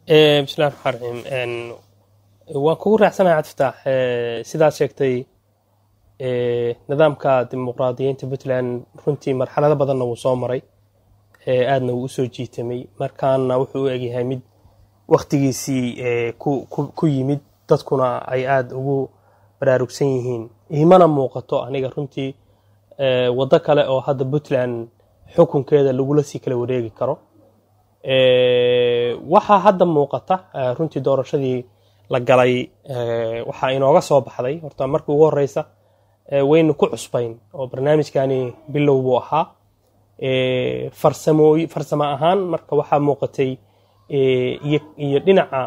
bismillahi raxmaan raxiim waan kugu raacsanahay cabdifataax sidaad sheegtay nidaamka dimuqraadiyiinta puntland runtii marxalado badanna wuu soo maray aadna wuu usoo jiitamay markaana wuxuu u egyahay mid waktigiisii ku yimid dadkuna ay aada ugu baraarugsan yihiin imana muuqato aniga runtii waddo kale oo hadda puntland xukunkeeda lagula sii kala wareegi karo waxaa hadda muuqata runtii doorashadii la galay waxaa inooga soo baxday horta markii ugu horeysa waynu ku cusbayn oo barnaamijkani bilow buu ahaa farsamooy farsamo ahaan marka waxaa muuqatay iyo dhinaca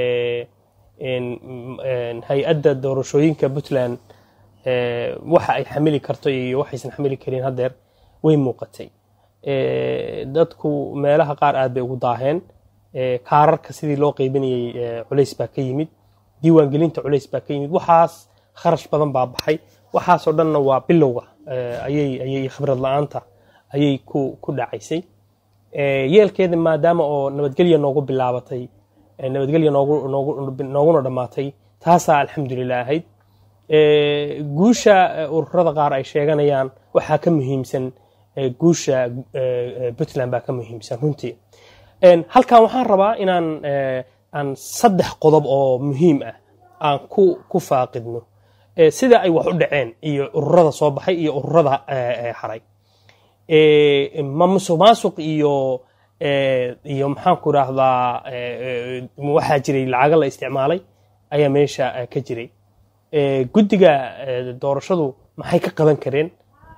hay-adda doorashooyinka puntland waxa ay xamili karto iyo waxaysan xamili karin haddeer way muuqatay dadku meelaha qaar aad bay ugu daaheen kaararka sidii loo qeybinayay culays baa ka yimid diiwaangelinta culays baa ka yimid waxaas kharash badan baa baxay waxaasoo dhanna waa bilowga ayay ayay khibrad la-aanta ayay ku ku dhacaysay yeelkeeda maadaama oo nabadgelya noogu bilaabatay nabadgelya noogu noogu nooguna dhammaatay taasaa alxamdulilah ahayd guusha ururada qaar ay sheeganayaan waxaa ka muhiimsan guusha puntland baa ka muhiimsan runtii halkan waxaan rabaa inaan aan saddex qodob oo muhiim ah aan ku ku faaqidno sida ay wax u dhaceen iyo ururada soo baxay iyo ururada haray ma musuq maasuq iyo iyo maxaan ku idhaahdaa waxaa jiray lacago la isticmaalay ayaa meesha ka jiray guddiga doorashadu maxay ka qaban kareen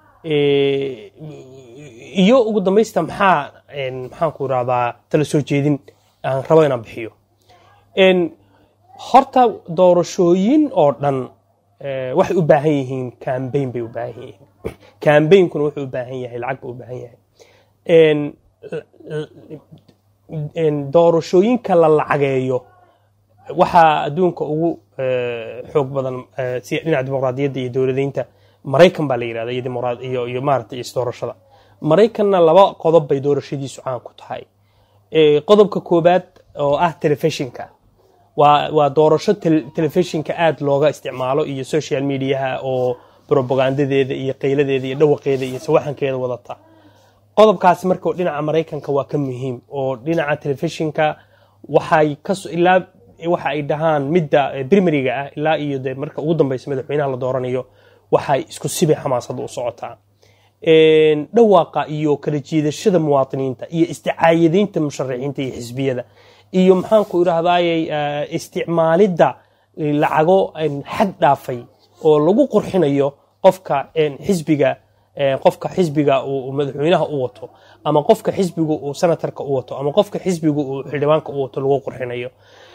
iyo ugu dambaysta maxaa maxaan ku idhahdaa tala soo jeedin aan rabo inaan bixiyo horta doorashooyin oo dhan waxay u baahan yihiin cambain bay u baahan yihiin cambainkuna wuxuu u baahan yahay lacag buu u baahan yahay doorashooyinka la lacageeyo waxaa adduunka ugu xoog badan si dhinaca dimuqraadiyadda iyo dowladeynta maraykan baa la yidhahda iyo dimuqraad iyo iyo maaragtay iyo isdoorashada maraykanna laba qodob bay doorashadiisu caan ku tahay qodobka koobaad oo ah telefishinka waa waa doorasho telefishinka aada looga isticmaalo iyo social mediaha oo propagandadeeda iyo qayladeeda iyo dhawaqeeda iyo sawaxankeeda wadata qodobkaasi marka dhinaca maraykanka waa ka muhiim oo dhinaca telefishinka waxay ilaa waxa ay dhahaan midda primariga ah ilaa iyo de marka ugu dambeysa madaxweynaha la dooranayo waxay isku sibay xamaasadda u socotaa dhawaaqa iyo kala jiidashada muwaadiniinta iyo isticaayadaynta musharaxiinta iyo xisbiyada iyo maxaanku idhahdaayey isticmaalidda lacago xad dhaafay oo lagu qurxinayo qofka xisbiga qofka xisbiga uu madaxweynaha u wato ama qofka xisbiga uu senatarka u wato ama qofka xisbiga uu xildhibaanka u wato lagu qurxinayo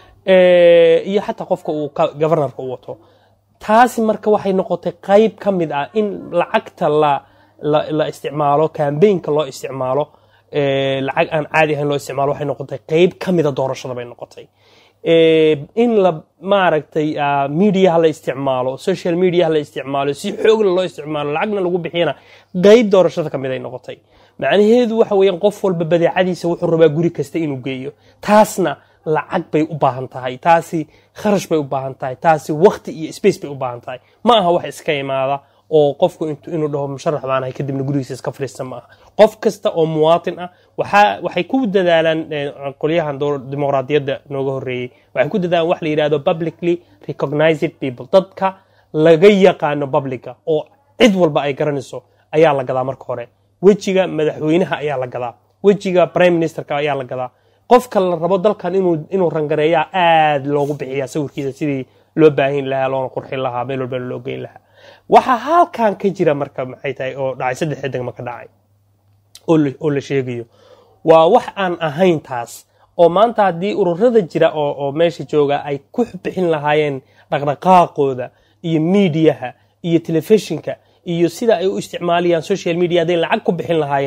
iyo xataa qofka uu governorka u wato taasi marka waxay noqotay qayb ka mid ah in lacagta la la isticmaalo cambaynka loo isticmaalo lacag aan caadi ahayn loo isticmaalo waxay noqotay qayb ka mida doorashada bay noqotay in la maaragtay mediaha la isticmaalo social mediaha la isticmaalo si xoogla loo isticmaalo lacagna lagu bixiyana qayb doorashada ka mid ay noqotay macnaheedu waxa weeyaan qof walba badeecadiisa wuxuu rabaa guri kasta inuu geeyo taasna lacag bay u baahan tahay taasi kharash bay u baahan tahay taasi wakti iyo space bay u baahan tahay ma aha wax iska imaada oo qofku inuu dhaho musharax baanahay kadibna gurigiisa iska fariista ma aha qof kasta oo muwaatin ah waxay ku dadaalaan qolyahan dimuqraadiyadda nooga horreeyey waxay ku dadaalaan wax la yidhahdo publicly recognized people dadka laga yaqaano publica oo cid walba ay garanayso ayaa la gadaa marka hore wejiga madaxweynaha ayaa la gadaa wejiga prime ministerka ayaa la gadaa qofka la rabo dalkan inuu rangareeyaa aad loogu bixiyaa sawirkiisa sidii loo baahin lahaa loona qurxin lahaa meel walba loo geyn lahaa waxaa halkan ka jira marka maxay tahay oo dhacay saddexda degma ka dhacay oo la sheegayo waa wax aan ahayn taas oo maanta haddii ururada jira oo meesha jooga ay ku bixin lahaayeen dhaqdhaqaaqooda iyo miidiyaha iyo telefishinka iyo sida ay u isticmaalayaan social media hadday lacag ku bixin lahaayeen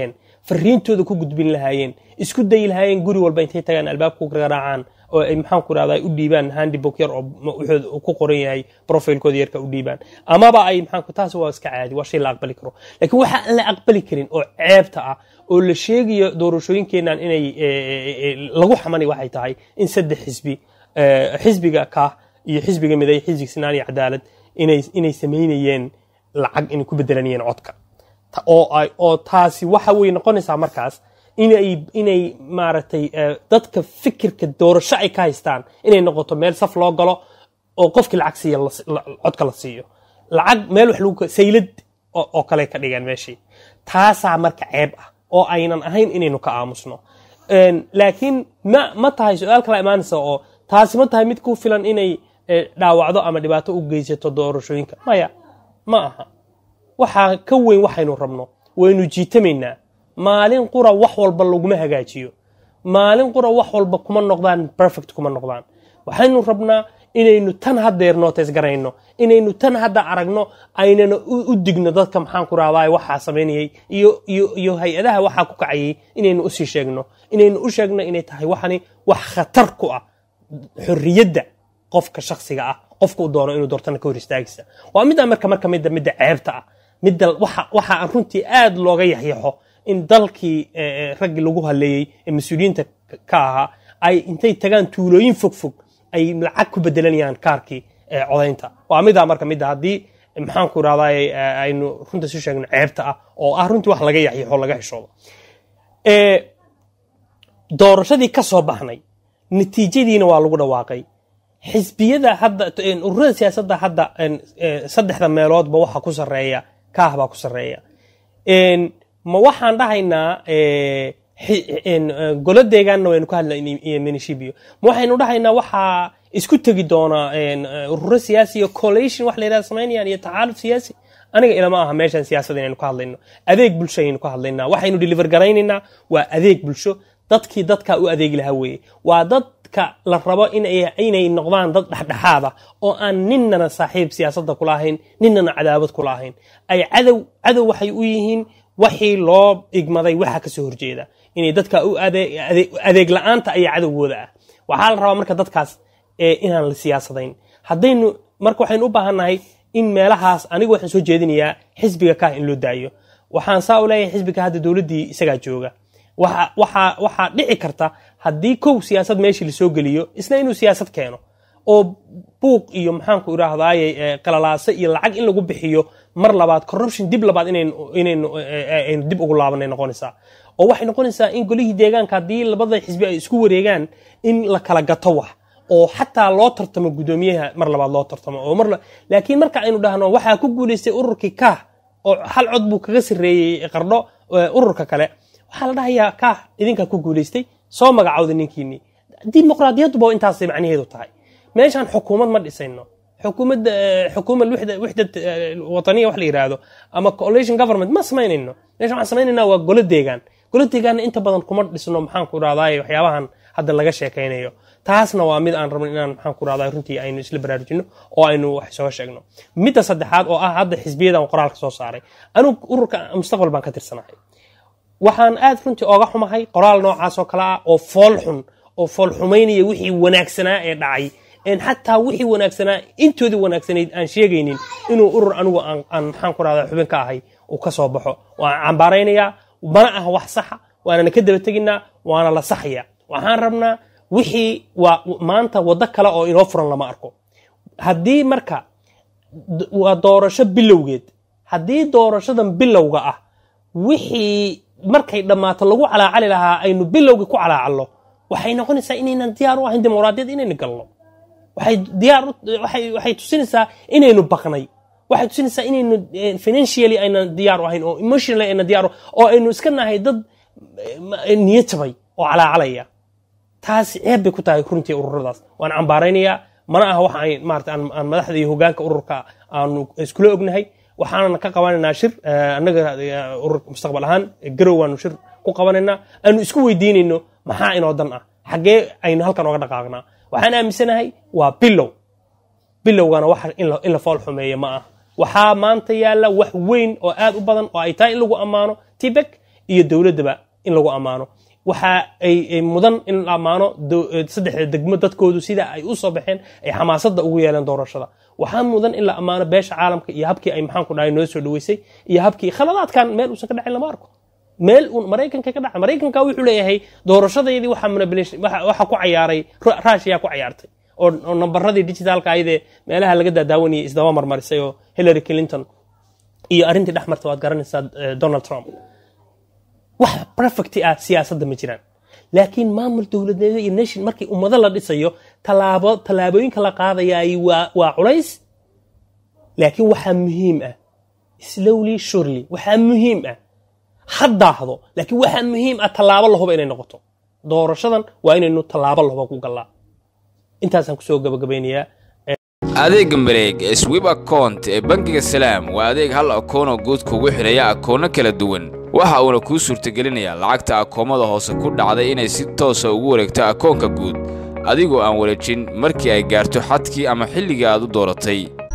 fariintooda ku gudbin lahaayeen isku dayi lahaayeen guri walba intay tagaan albaabka ku garaacaan oo ay maxaan ku rahdaa u dhiibaan handybook yar oo wuxuu ku qoran yahay profilkooda yarka u dhiibaan amaba ay maxaan taas waa iska caadi waa shay la aqbali karo laakiin waxa aan la aqbali karin oo ceebta ah oo la sheegayo doorashooyinkeenan inay lagu xamanay waxay tahay in saddex xisbi xisbiga kaah iyo xisbiga miday xisbiga sinaan iyo cadaalad inay inay samaynayeen lacag inay ku bedelanayeen codka oo taasi waxa way noqonaysaa markaas inay inay maaragtay dadka fikirka doorasho ay ka haystaan inay noqoto meel saf loo galo oo qofkii lacag siiya codka la siiyo lacag meel wax lagu saylad oo kale ka dhigeen meeshii taasaa marka ceeb ah oo aynan ahayn inaynu ka aamusno laakiin ma ma tahay su-aal kala imaanaysa oo taasi ma tahay mid ku filan inay dhaawacdo ama dhibaato u geysato doorashooyinka maya ma aha waxaa ka weyn waxaynu rabno waynu jiitamaynaa maalin qura wax walba laguma hagaajiyo maalin qura wax walba kuma noqdaan perfect kuma noqdaan waxaynu rabnaa inaynu tan haddeer nooteys garayno inaynu tan hadda aragno aynana u digno dadka maxaan ku rahdaa waxaa samaynayay iyo iyo iyo hay-adaha waxaa ku kacayay inaynu usii sheegno inaynu u sheegno inay tahay waxani wax khatar ku ah xorriyadda qofka shaksiga ah qofka u doono inuu doortana ka hor istaagisa waa midda marka marka midda midda ceebta ah midda waxa waxa aan runtii aad looga yaxyaxo in dalkii raggii lagu haleeyey ee mas-uuliyiinta ka ahaa ay intay tagaan tuulooyin fogfog ay lacag ku bedelanayaan kaarkii codaynta waa midaa marka midda haddii maxaan ku irahdaa aynu runta su sheegno ceebta ah oo ah runtii wax laga yaxyaxo laga xishoodo doorashadii ka soo baxnay natiijadiina waa lagu dhawaaqay xisbiyada hadda ururada siyaasadda hadda saddexda meeloodba waxa ku sareeya kaah baa ku sareeya ma waxaan dhahaynaa golo deegaanna waynu ka hadlay minishibio ma waxaynu dhahaynaa waxaa isku tegi doonaa ururo siyaasi iyo collation wax la yidhahda samaynayaan iyo taxaaluf siyaasi aniga ilama aha meeshan siyaasada inaynu ka hadlayno adeeg bulsho ayaynu ka hadlaynaa waxaynu deliver garaynaynaa waa adeeg bulsho dadkii dadkaa u adeegi lahaa weeye waa dadka la rabo inay noqdaan dad dhexdhexaada oo aan ninnana saaxiib siyaasadda kula ahayn ninnana cadaabad kula ahayn ay cadow cadow waxay u yihiin waxii loo igmaday waxa kasoo horjeeda inay dadka u adeeg la-aanta ayaa cadowgooda ah waxaa la rabaa marka dadkaas inaan la siyaasadayn haddaynu marka waxaynu u baahannahay in meelahaas anigu waxaan soo jeedinayaa xisbiga kaah in loo daayo waxaan saa u leeyahay xisbiga hadda dowladdii isagaa jooga waxaa dhici karta haddii kow siyaasad meeshii lasoo geliyo isna inuu siyaasad keeno oo buuq iyo maxaanku idhaahdaye qalalaase iyo lacag in lagu bixiyo mar labaad corruption dib labaad inaynu dib ugu laabanay noqonaysaa oo waxay noqonaysaa in golihii deegaanka haddii labada xisbi ay isku wareegaan in la kala gato wax oo xataa loo tartamo guddoomiyaha mar labaad loo tartamo oo mar laakiin marka aynu dhahno waxaa ku guulaystay ururkii kaah oo hal cod buu kaga sarreeyey qardho ururka kale waxaa la dhahayaa kaah idinkaa ku guulaystay soo magacowda ninkiinii dimuqraadiyadduba intaasay macnaheedu tahay meeshaan xukuumad ma dhisayno xukuumad xukuumad wixdad wataniya wax la yidhaahdo ama coalition government ma samaynayno meeshaan waxaan samaynayna waa golo deegaan golo deegaanna inta badan kuma dhisno maxaan ku idhahdaay waxyaabahan hadda laga sheekaynayo taasna waa mid aan rabno inaan maxaan ku idhahdaa runtii aynu isla baraarujino oo aynu wax soo sheegno midda saddexaad oo ah hadda xisbiyadan qoraalka soo saaray anugu ururka mustaqbal baan ka tirsanahay waxaan aad runtii ooga xumahay qoraal noocaas oo kale ah oo fool xun oo fool xumaynaya wixii wanaagsanaa ee dhacay en xataa wixii wanaagsanaa intoodii wanaagsanayd aan sheegaynin inuu urur anigu aan maxaan ku rahdaa xubin ka ahay uu ka soo baxo waan cambaaraynayaa mana ah wax saxa waanana ka daba teginaa waana la saxaya waxaan rabnaa wixii waa maanta waddo kale oo inoo furan lama arko haddii marka waa doorasho bilowgeed haddii doorashadan bilowga ah wixii markay dhammaato lagu calaacali lahaa aynu bilowga ku calaacalno waxay noqonaysaa inaynan diyaar u ahayn dimuqraadiyad inaynu galno waxay diyaar waxay tusinaysaa inaynu baqnay waxay tusinaysaa inaynu financially aynan diyaar u ahayn oo emotionally aynan diyaar oo aynu iska nahay dad niyad jabay oo calaacalaya taasi ceeb bay ku tahay runtii ururadaas waan cambaaraynayaa mana aha waxa ay maarata aan madaxda iyo hogaanka ururka aanu iskula ognahay waxaanan ka qabanaynaa shir annaga ururka mustaqbal ahaan garow waanu shir ku qabanaynaa aanu isku weydiinayno maxaa inoo dan ah xaggee aynu halkan oga dhaqaaqnaa waxaan aaminsanahay waa bilow bilowgana wax in la fool xumeeya ma ah waxaa maanta yaalla wax weyn oo aad u badan oo ay tahay in lagu ammaano tibek iyo dowladdaba in lagu ammaano waxa ay mudan in la ammaano saddexda degmo dadkoodu sida ay u soo baxeen ay xamaasadda ugu yeeleen doorashada waxaa mudan in la ammaano beesha caalamka iyo habkii ay maxaanku dhahay noo soo dhaweysay iyo habkii khaladaadkan meel uusan ka dhacin lama arko meel uun maraykanka ka dhaca maraykanka wuxuu leeyahay doorashadeedii waxa manipulation waxa ku cayaaray russia ku cayaartay oo nambaradii digitalka ayadee meelaha laga daadaawanayay isdaba marmarisay oo hillary clinton iyo arrintii dhex marta waad garanaysaa donald trump wax perfect ah siyaasadda ma jiraan laakiin maamul dowladnimo iyo nation markii ummado la dhisayo tallaabo tallaabooyinka la qaadayaay waa waa culays laakiin waxaa muhiim ah slowly surely waxaa muhiim ah ha daahdo laakiin waxaa muhiim ah tallaabo lahuba inay noqoto doorashadan waa inaynu tallaabo lahuba ku gallaa intaasaan kusoo gabagabaynayaa adeegga mareeg ee swib account ee bangiga salaam waa adeeg hal akoonoo guud kugu xidhaya akoonno kala duwan waxa uuna kuu suurtagelinayaa lacagta akoomada hoose ku dhacday inay si toosa ugu wareegto akoonka guud adigoo aan wareejin markii ay gaarto xadkii ama xilligii aad u dooratay